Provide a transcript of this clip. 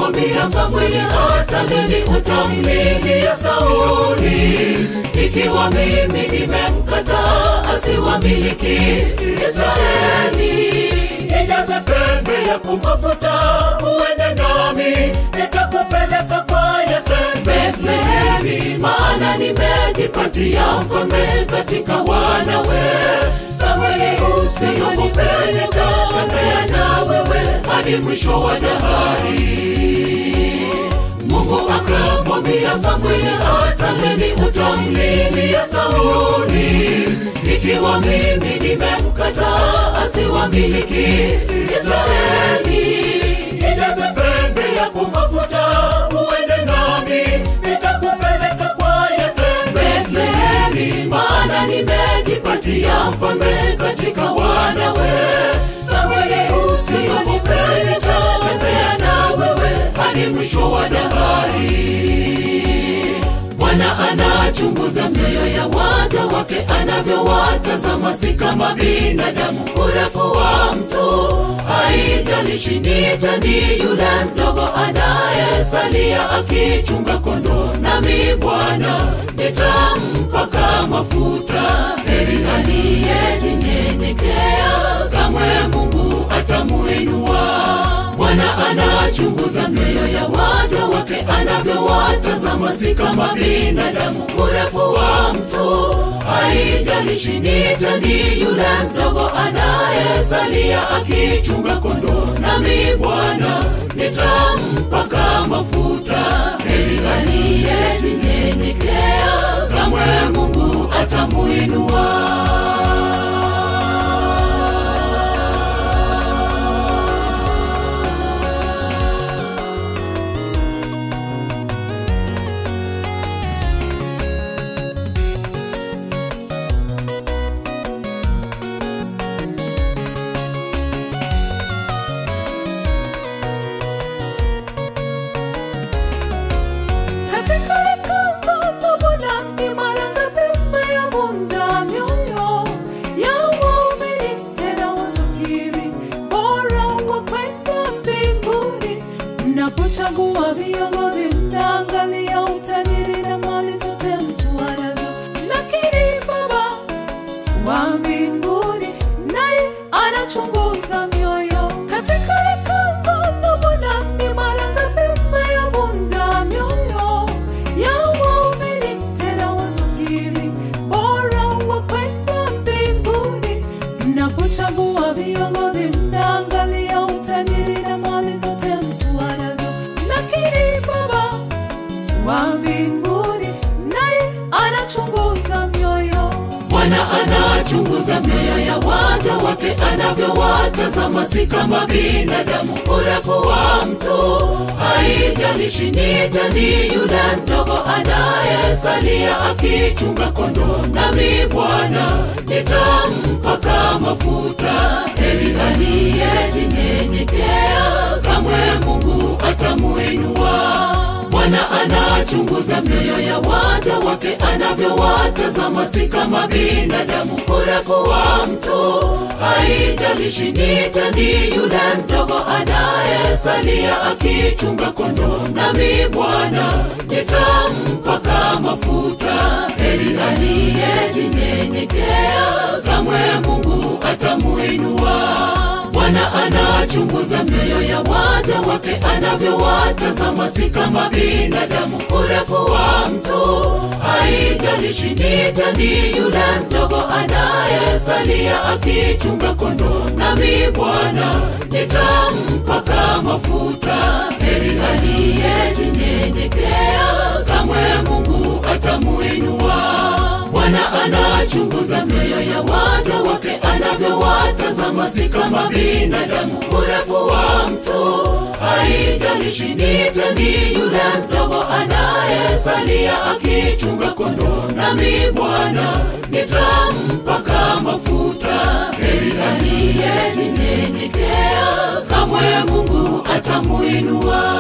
akamwambia Samweli, hata lini utamlilia Sauli ikiwa mimi nimemkataa asiwamiliki Israeli? Nijaze pembe ya kumafuta uende nami, nitakupeleka kwa Yese Bethlehemi, maana nimejipatia mfalme katika wanawe. Samweli, usiogope, nitatembea na wewe hadi mwisho wa dahari. Mungu akamwambia Samweli, hata lini utamlilia Sauli ikiwa mimi nimemkataa asiwamiliki Israeli? Nijaze pembe ya kumafuta uende nami, nitakupeleka kwa Yese Bethlehemi, maana nimejipatia mfalme katika wanawe. Samweli, usiogope, nitatembea na wewe hadi mwisho wa dahari. Bwana anachunguza mioyo ya waja wake, anavyowatazama si kama binadamu. Urefu wa mtu haijalishi, ni tani yule mdogo anayesalia akichunga kondoo, nami Bwana nitampaka mafuta. Heri aliyejinyenyekea, kamwe Mungu atamuinua. Bwana anachunguza mioyo ya waja wake, anavyowatazama si kama binadamu. Urefu wa mtu haijalishi, ni tani yule mdogo anayesalia akichunga kondoo, nami Bwana nitampaka mafuta. Heri aliyejinyenyekea, kamwe Mungu atamuinua. Katika hekalu la Bwana ni mara ngapi mmeyavunja mioyo ya waumini, tena wasafiri bora wa kwenda mbinguni. Mnapochagua viongozi, mnaangalia utajiri na mali zote mtu anazo, lakini Baba wa mbinguni naye anachunguza mioyo. Katika hekalu la Bwana ni mara ngapi mmeyavunja mioyo ya waumini, tena wasafiri bora wa kwenda mbinguni. Mnapochagua viongozi, mnaangalia utajiri na mali zote mtu anazo, lakini Baba wa mbinguni naye anachunguza mioyo. Bwana anachunguza mioyo ya waja wake, anavyowatazama si kama binadamu. Urefu wa mtu haijalishi, ni tani yule mdogo anayesalia akichunga kondoo, nami Bwana nitampaka mafuta. Heri aliyejinyenyekea, kamwe Mungu atamuinua. Bwana anachunguza mioyo ya waja wake, anavyowatazama si kama binadamu. Urefu wa mtu haijalishi, ni tani yule mdogo anayesalia akichunga kondoo, nami Bwana nitampaka mafuta. Heri aliyejinyenyekea, kamwe Mungu atamuinua. Bwana anachunguza mioyo ya waja wake, anavyowatazama si kama binadamu. Urefu wa mtu haijalishi, ni tani yule mdogo anayesalia akichunga kondoo, nami Bwana nitampaka mafuta. Heri aliyejinyenyekea, kamwe Mungu atamuinua. Bwana anachunguza mioyo ya waja wake, anavyowatazama si kama binadamu. Urefu wa mtu haijalishi, ni tani yule mdogo anayesalia akichunga kondoo, nami Bwana nitampaka mafuta. Heri aliyejinyenyekea, kamwe Mungu atamuinua.